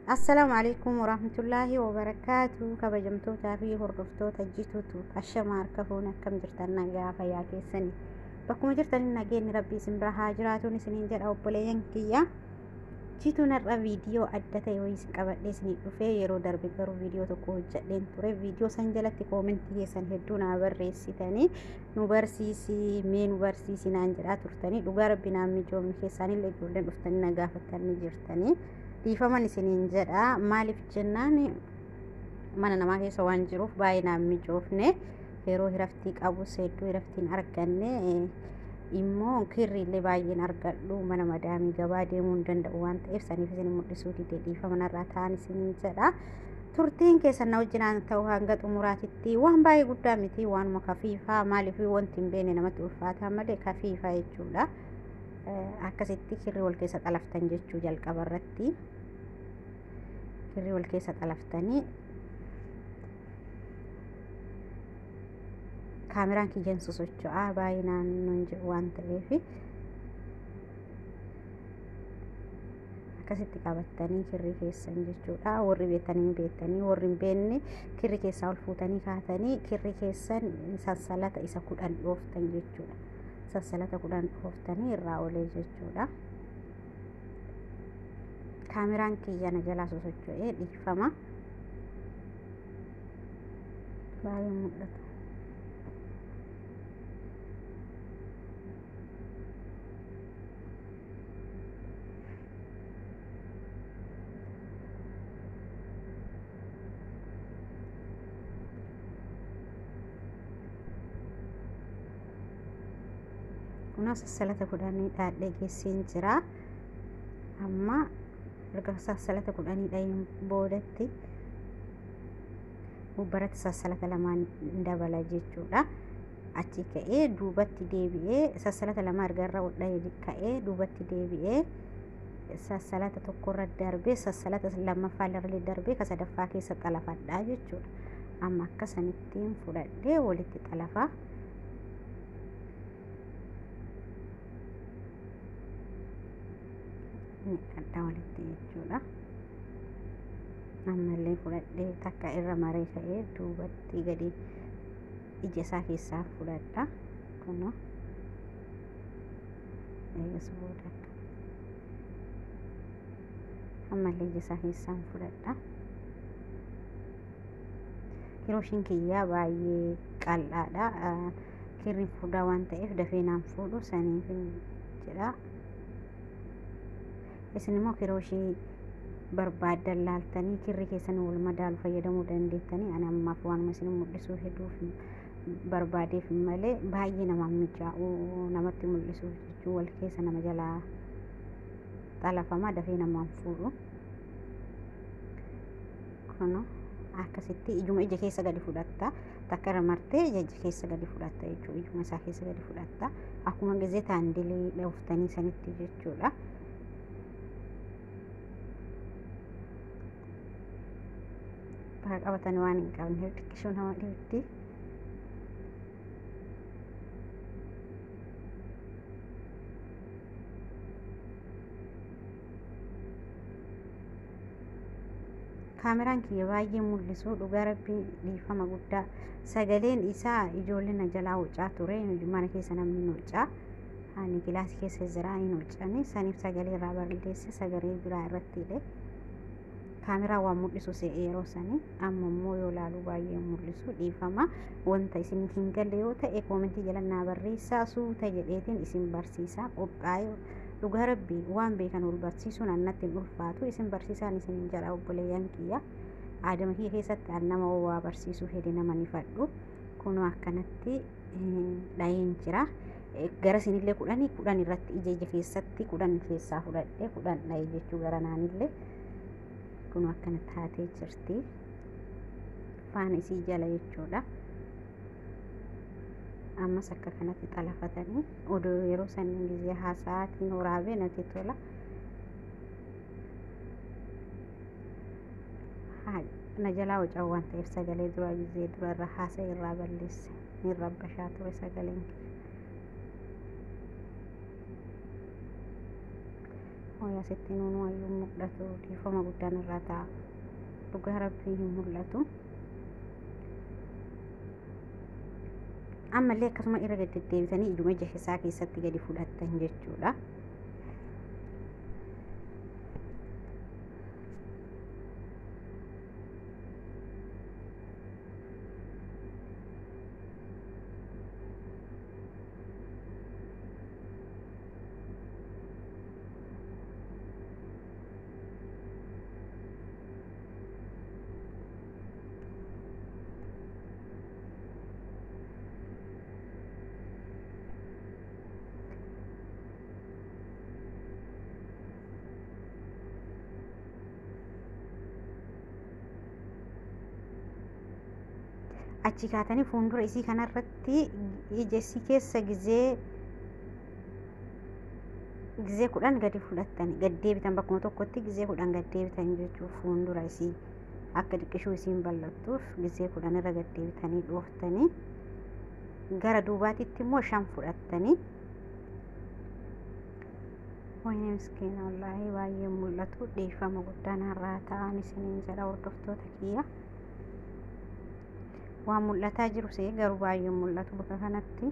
Assalaamu alaikum warahmatullaahi wabarakaatu kabajamtootaa fi hordoftoota jituutu ashamaa harka fuuni akkam jirtan nagaa fayyaa keessanii bakkuma jirtaniin nageenyi rabbii isin bira haa jiraatuun isiniin jedha obboleeyyan kiyya jituun har'a viidiyoo adda ta'e wayii isin qabadhee isinii dhufee yeroo darbe garuu viidiyoo tokko hojjedheen ture viidiyoo san jalatti koomentii keessan hedduu naa barreessitanii nu barsiisii mee nu barsiisii naan jedhaa turtanii dhugaa rabbi naan mijoomni keessaanillee ijoolleen dhuftanii na gaafatanii jirtanii dhiifaman isiniin jedha maaliif jennaan mana namaa keessa waan jiruuf baay'ee naan mijoofne yeroo hiraftii qabus hedduu hiraftiin arganne immoo kirriillee baay'een argadhu mana madaamii gabaa deemuu hin danda'u waan ta'eef saniif isin mul'isuu didee dhiifama narraa ta'an isiniin jedha turtiin keessan na wajjinaan ta'u hanga xumuraatitti waan baay'ee guddaa miti waanuma kafiifaa maaliif wanti hin beekne namatti ulfaataa malee kafiifaa jechuudha. akkasitti kirrii wal keessa xalaftan jechuu jalqaba irratti kirrii wal keessa xalaftanii kaameraan kiyyan sosocho'aa baay'inaan nun jedhu waan ta'eef akkasitti qabattanii kirrii keessan jechuudha warri beektanii beektanii warri hin beekne kirrii keessaa ol fuutanii kaatanii kirrii keessan sansalata isa kudhan dhooftan jechuudha. sansalata kudhan dhooftanii irraa olee jechuudha. Kaameraan kiyyana jalaa sosocho'ee dhiifama. Baay'ee mul'ata. kun sassalata kudhanii dhaadhee geessiin jira amma erga sassalata kudhanii dhayin boodatti gubbaratti sassalata lamaan dabala jechuudha achi ka'ee duubatti deebi'ee sassalata lama erga irra dhaye ka'ee duubatti deebi'ee sassalata tokkorra darbee sassalata lammaffaa irra darbee ka sadaffaa keessa xalafadhaa jechuudha amma akkasanittiin fudhadhee walitti xalafaa adda walitti jechuudha ammallee fudhadhee takka irra maree ka'ee duubatti gadi ija isaa keessaa fudhadha kuno eegas booda ammallee ija isaa keessaan fudhadha kirooshiin kiyyaa baay'ee qal'aadha kirriin furdaa waan ta'eef dafee naan fuudhu saniif jedha isin immoo kirooshii barbaaddan laaltanii kirri keessan wal madaalu fayyadamuu dandeettanii ani ammaaf waanuma isin mul'isuu hedduuf barbaadeef malee baay'ee nama mijaa'u namatti mul'isuuf jechuu wal keessa nama jalaa xalafama dafee namaan fuudhu kuno akkasitti ijuma ija keessa gadi fudhatta takka irra martee ija keessa gadi fudhatta jechuu ijuma isaa keessa gadi fudhatta akkuma gizee taandilee dhooftanii sanitti jechuudha. bakka qabatanii waan hin qabne xiqqishuu nama dhibdi. kaameraan kiyya baay'ee mul'isu dhugaa rabbii dhiifama guddaa sagaleen isaa ijoolleen na jalaa wucaa ture mana keessa namni nuucaa ani gilaasii keessa jira hin wucani saniif sagalee irraa balleesse sagalee biraa irratti hidhe kaameraa waan mul'isu se'ee yeroo sanii amma immoo yoo laalu baay'ee mul'isu dhiifama wanta isin hin galle yoo ta'e koomentii jala naa barreessaa suuta jedheetiin isin barsiisaa qophaa'ee dhugaa rabbii waan beekan ol barsiisuun annatti hin ulfaatu isin barsiisaan isin jedha obboleeyyan kiyya aadama kiyya keessatti an nama waa barsiisuu hede nama ni fadhu kunoo akkanatti dhaheen jira gara sinillee kudhanii kudhan irratti ija ija keessatti kudhan keessaa fudhadhe kudhan dhahe jechuu gara naanillee kun akkana taatee jirti faana isii jala jechuudha ammas akka kanatti xalafatanii odoo yeroo saniin gizee haasa'aatiin waraabee natti tola na jalaa wacaa waan ta'eef sagalee dura gizee dura irra haasa'e irraa balleesse hin rabbashaa ture sagaleen Hooyaa sitti nuun wayyuu mul'atu dhiifama guddaan irraa ta'a. Dhugaa rabbii hin mul'atu. Ammallee akkasuma irra gad deddeebitanii ijuma ija isaa keessatti gadi fudhattan jechuudha. achi kaatanii fuuldura isii kanarratti ija isii keessa gizee gizee kudhan gadi fudhattani gad deebitan bakkuma tokkotti gizee kudhan gad deebitan jechuuf fuuldura isii akka xiqqishuu isiin bal'attuuf gizee kudhan irra gad deebitanii dhooftanii gara duubaatitti immoo shan fudhattanii wayne miskiina wallaahi baay'ee mul'atu dhiifama guddaan har'aa ta'an isiniin jedha hordoftoota kiyya. waan mul'ataa jiru see garuu baay'ee mul'atu bakka kanatti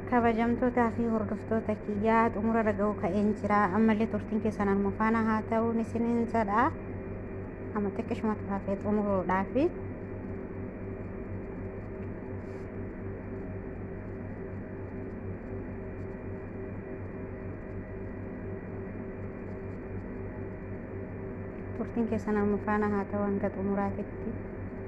kabajamtootaa fi hordoftoota kiyyaa xumura dhaga'uu ka'een jira ammallee turtiin keessan harma faana haa ta'uun isiniin jedha amma xiqqishumatu hafee xumuruudhaaf turtiin keessan harma faana haa ta'u hanga xumuraatitti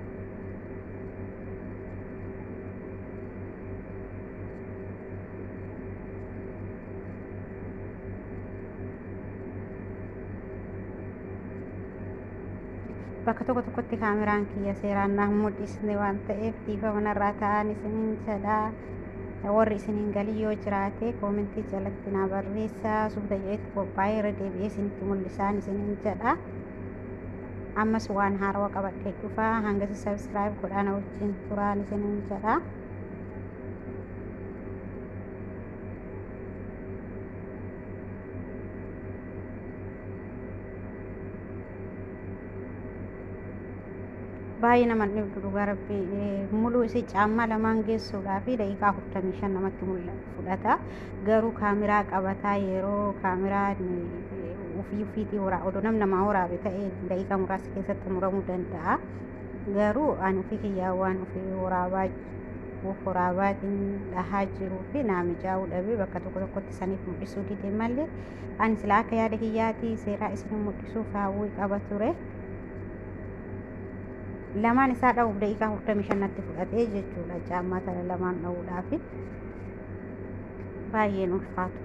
bakka tokko tokkotti kaameraan kiyya seeraan naaf mul'isne waan ta'eef dhiifama narraa ta'an isiniin jedha warri isiniin galii yoo jiraate koomentii jalatti naa barreessaa suuta jedhetti qophaa'ee irra deebi'ee isinitti mul'isaan isiniin jedha ammas waan haarawaa qabadhee dhufaa hangasi sabskiraayib godhana wajjin turaan isiniin jedha baay'ee nama dhibdu dhugaa rabbii muluu isii caammaa lamaan geessuudhaa fi daqiiqaa afurtamii shan namatti fudhata garuu kaameraa qabataa yeroo kaameraa ufii ufiitii horaa odoo nam namaa waraabe ta'ee daqiiqaa muraasa keessatti muramuu danda'a garuu ani ufii kiyyaa waan ufii waraabaa uf waraabaatiin dhahaa jiruu fi naa mijaa'uu dhabee bakka tokko tokkotti saniif mul'isuu dide malee ani silaa akka yaada kiyyaatii seeraa isin mul'isuuf hawwii qaba ture. lamaan isaa dha'uuf daqiiqaa afurtamii shannatti fudhatee jechuudha caammaa sana lamaan dha'uudhaaf baay'een ulfaatu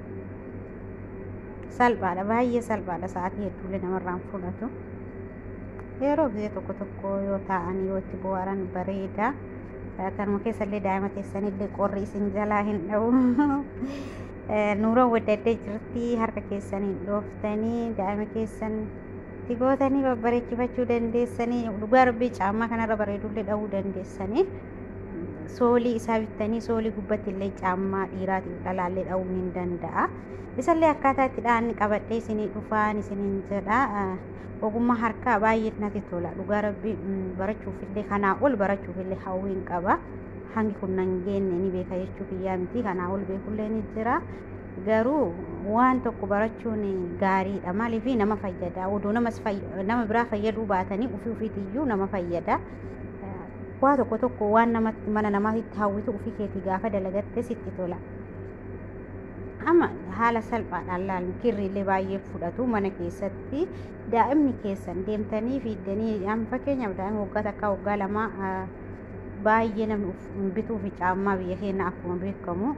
salphaadha baay'ee salphaadha sa'aatii hedduulee namarraan fudhatu yeroo gisee tokko tokko yoo taa'an yoo itti bohaaran bareeda kanuma keessallee daa'ima keessanillee qorri isin jalaa hin dha'u nuuran waddaddee jirti harka keessaniin dhooftanii daa'ima keessan itti gootanii babbareechifachuu dandeessanii dhugaa rabbii caammaa kanarra bareedullee dha'uu dandeessanii soolii isaa bittanii soolii gubbatti illee caammaa dhiiraatiif dhalaallee dha'uu ni danda'a isallee akkaataa itti dha'anni qabadhee isinii dhufaan isiniin jedha ogummaa harkaa baay'ee natti tola dhugaa rabbii barachuufillee kanaa ol barachuufillee hawwiin qaba hangi kun nan geenne ni beeka jechuu kiyyaa miti kanaa ol beekullee ni jira garuu waan tokko barachuun gaariidha maaliif nama fayyada oduu nama biraa fayyaduu baatanii ofii ofiitiyyuu nama fayyada waa tokko tokko waan namatti mana namaatti hawwitu ofii keetii gaafa dalagatte sitti tola amma haala salphaadhaan laalnu kirriillee baay'ee fudhatu mana keessatti daa'imni keessan deemtanii fiiddanii amma fakkeenyaaf daa'ima waggaa takkaa waggaa lamaa baay'ee namni bituu fi caammaa biyya keenya akkuma beekamu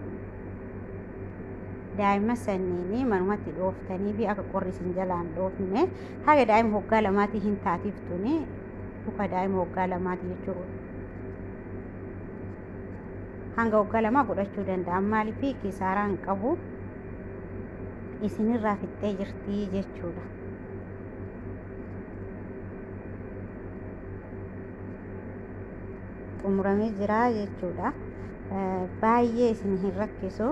daa'ima sanniin manumatti dhooftanii fi akka qorri isin jalaan dhoofne haga daa'ima waggaa lamaatii hin taatiftuni luka daa'ima waggaa lamaati jechuudha. Hanga waggaa lamaa godhachuu danda'an maaliif kisaaraan qabu isinirraa fixxee jirti jechuudha. xumuramee jira jechuudha. Baay'ee isin hin rakkisu.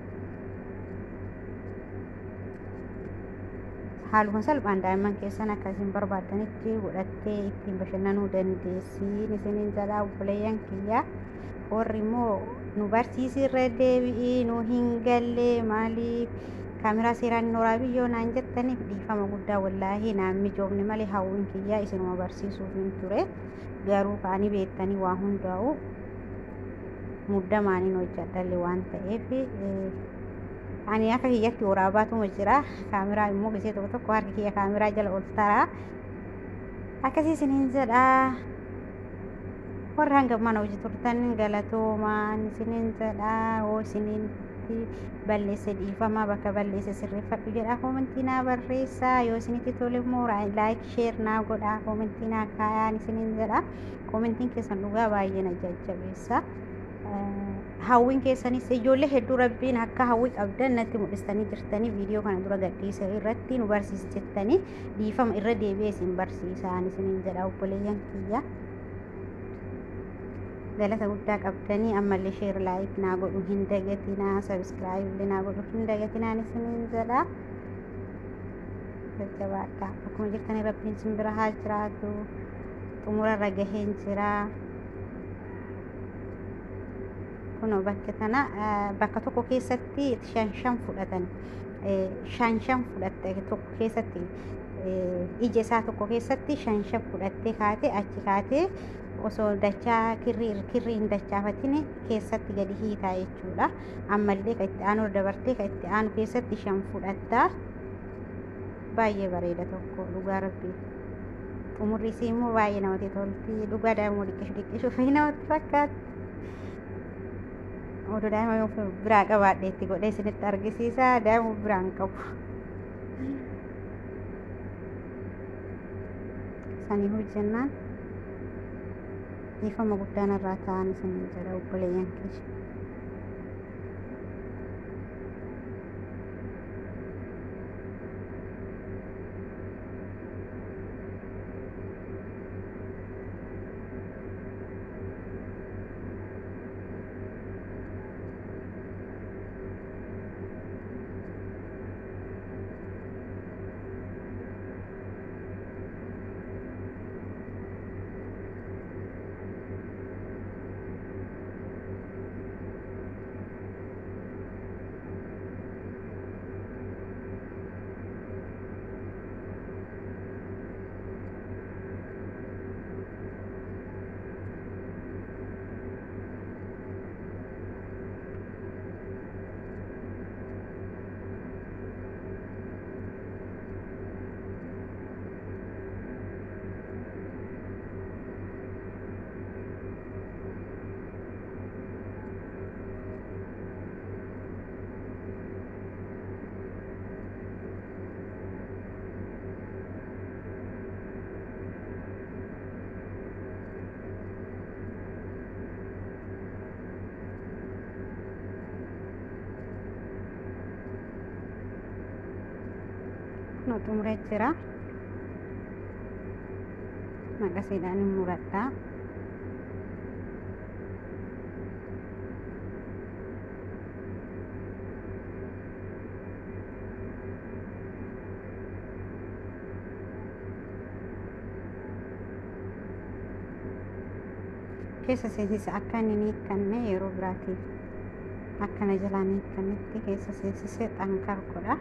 haaluma salphaan daa'imman keessan akkasiin barbaadanitti godhattee ittiin bashannanuu dandeessiin isiniin jalaa obboleeyyan kiyya warri immoo nu barsiisirra deebi'ii nu hin galle maaliif kaameraa seeraan hin waraabiyyoo naan jettaniif dhiifama guddaa wallaahi naan mijoofne malee hawwiin kiyyaa isinuma barsiisuuf hin ture garuu kaanii beektanii waa hundaa'u muddamaaniin hojjadhalle waan ta'eef ani akka kiyyatti waraabaatuma jira kaameraa immoo gisee tokko tokko harki kiyya kaameraa jala ol tara akkasii isiniin jedha warra hanga mana hojii turtan galatoomaan isiniin jedha oo isinitti balleesse dhiifama bakka balleesse sirreeffadhu jedha koomentii naa barreessaa yoo isinitti tole immoo laayik sheer naa godha koomentii naa kaayaan isiniin jedha koomentiin keessan dhugaa baay'ee na jajjabeessa. hawwiin keessanis ijoollee hedduu rabbiin akka hawwii qabdan natti mul'istanii jirtanii viidiyoo kana dura gadhiisa irratti nu barsiisi jettanii dhiifama irra deebi'ee isin barsiisaan isiniin jedha obboleeyyan kiyya. galata guddaa qabdanii ammallee sheer laayik naa godhu hin dagatinaa sabiskiraayib illee naa godhu hin dagatinaan isiniin jedha. jajjabaadha akkuma jirtanii rabbiin isin bira haa jiraatu xumura irra gaheen jira. kunoo bakka tana bakka tokko keessatti shan shan fudhatan shan shan fudhatte tokko keessatti ija isaa tokko keessatti shan shan fudhattee kaatee achi kaatee osoo dachaa kirrii kirrii hin dachaafatin keessatti gadi hiitaa jechuudha ammallee ka itti aanu dabartee ka itti aanu keessatti shan fudhattaa baay'ee bareeda tokko dhugaa rabbii xumurri isii immoo baay'ee namatti tolti dhugaa daa'immoo dhiqqishu dhiqqishu fi namatti fakkaatti oduu daa'ima biraa qabaadhe itti godhee isinitti argisiisa daa'ima biraan qabu sanii hojjennaan dhiifama guddaan irraa ta'an isin jedha obboleeyyan keessa nu xumuree jira maqasiidhaan hin muradhaa keessa seensisa akka inni hin hiikkanne yeroo biraatiif akkana jalaan hiikkannetti keessa seensisee xanqar godha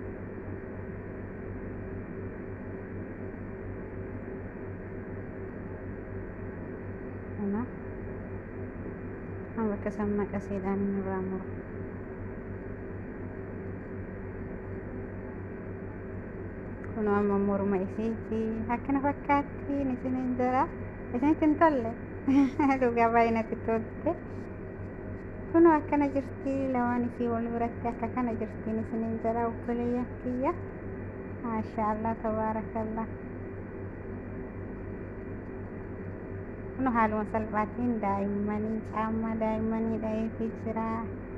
kana amma bakka san maqasiidhaan inni irraa muru kun amma morma isiiti akkana fakkaattiin isinin jira isinitti hin tolle dhugaa baay'ee natti tolte kun akkana jirti lamaan isii wal biratti akka kana jirtiin isinin jira obboleeyyan kiyya maashaallah tabaarakallah kun haaluma salphaatiin daa'immanii caammaa daa'immanii dha'eefii jira